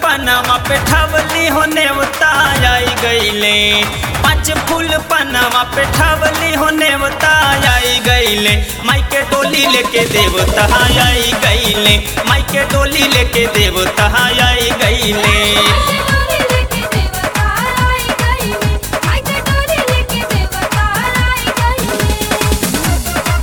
Panama पे ठवली हो नेवता आई गईले पाँच फूल पनामा पे ठवली हो नेवता आई गईले माई के डोली लेके देवता आई गईले माई के डोली लेके देवता आई गईले डोली लेके देवता आई गईले माई के डोली लेके देवता आई गईले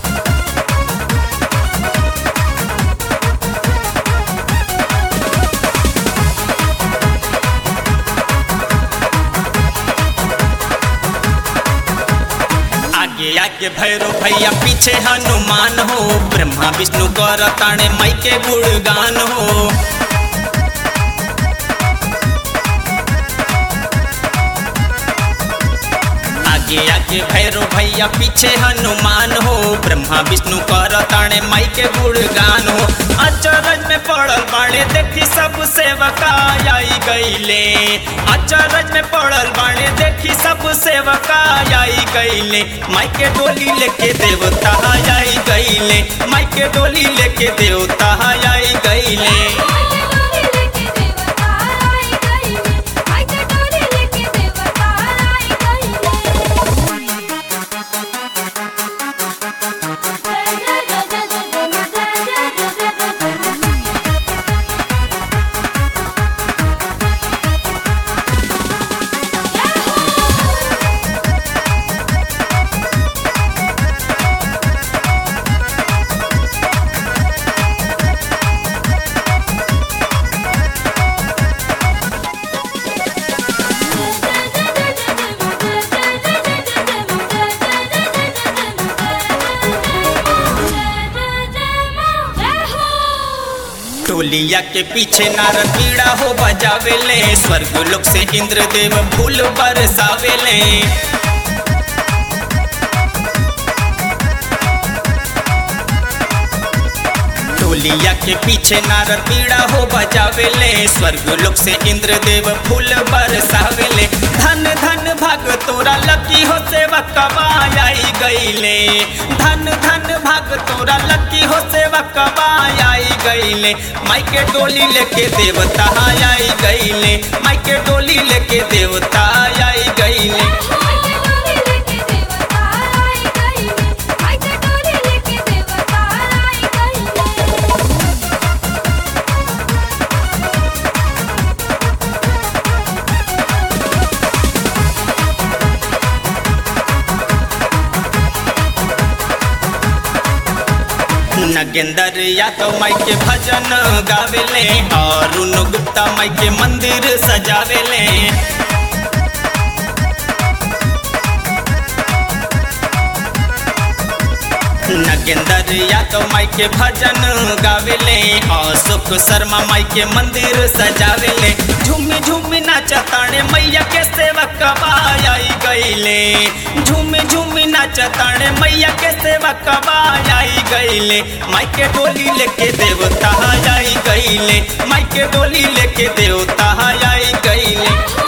आगे आगे भैरव भैया पीछे हनुमान हो ब्रह्मा विष्णु कर ताणे माई के गुणगान हो आगे आगे भैरव भैया पीछे हनुमान हो ब्रह्मा विष्णु कर ताणे माई के गुणगान हो अचरज में पड़ल बाणे देखी सब सेवका आई गईले अचरज में पड़ल बाणे देखी सब सेवका आई गईले माई के डोली लेके देवता आई गईले माई के डोली लेके देवता आई गईले माई के डोली लेके देवता आई गईले माई के डोली लेके देवता आई गईले जय जय जय जय जय जय जय जय टोलिया के पीछे नारद पीड़ा हो बजावेले स्वर्ग लोक से इंद्रदेव फूल बरसावेले टोलिया के पीछे नारद पीड़ा हो बजावेले स्वर्ग लोक से इंद्रदेव फूल बरसावेले धन धन भाग तोरा लकी हो सेवक आई गईले धन धन भाग तोरा लकी हो सेवक आई गईले माई के डोली लेके देवता आई गईले माई के डोली लेके देवता आई गईले माई के डोली लेके देवता आई गईले माई के डोली लेके देवता आई गईले नगेंदर यादव माई के भजन गावेले और उन गुप्ता माई के मंदिर सजावेले नगेंदर यादव माई के भजन गावेले और सुख शर्मा माई के मंदिर सजावेले झूमी झूमी नाचताणे मैया के सेवक आई गईले झूमी झूमी नाचताणे मैया के सेवक आई गईले माई के डोली लेके देवता आई गईले माई के डोली लेके देवता आई गईले